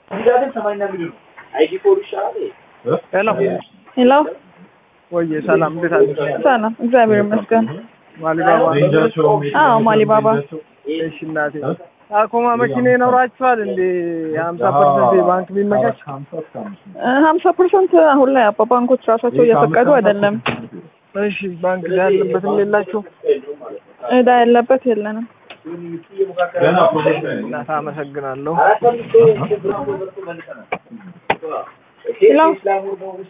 ሄሎ ሄሎ ወይ ሰላም፣ እንዴት አለሽ? ሰላም፣ እግዚአብሔር ይመስገን። ማሊባባ አዎ ማሊባባ እሺ፣ እናቴ ታኮማ መኪና ይኖራችኋል እንዴ? ሀምሳ ፐርሰንት የባንክ ቢመቻች ሀምሳ ፐርሰንት አሁን ላይ አባ ባንኮች ራሳቸው እየፈቀዱ አይደለም። እሺ፣ ባንክ ያለበትም የላችሁ እዳ ያለበት የለንም። እናት አመሰግናለሁ። ሄሎ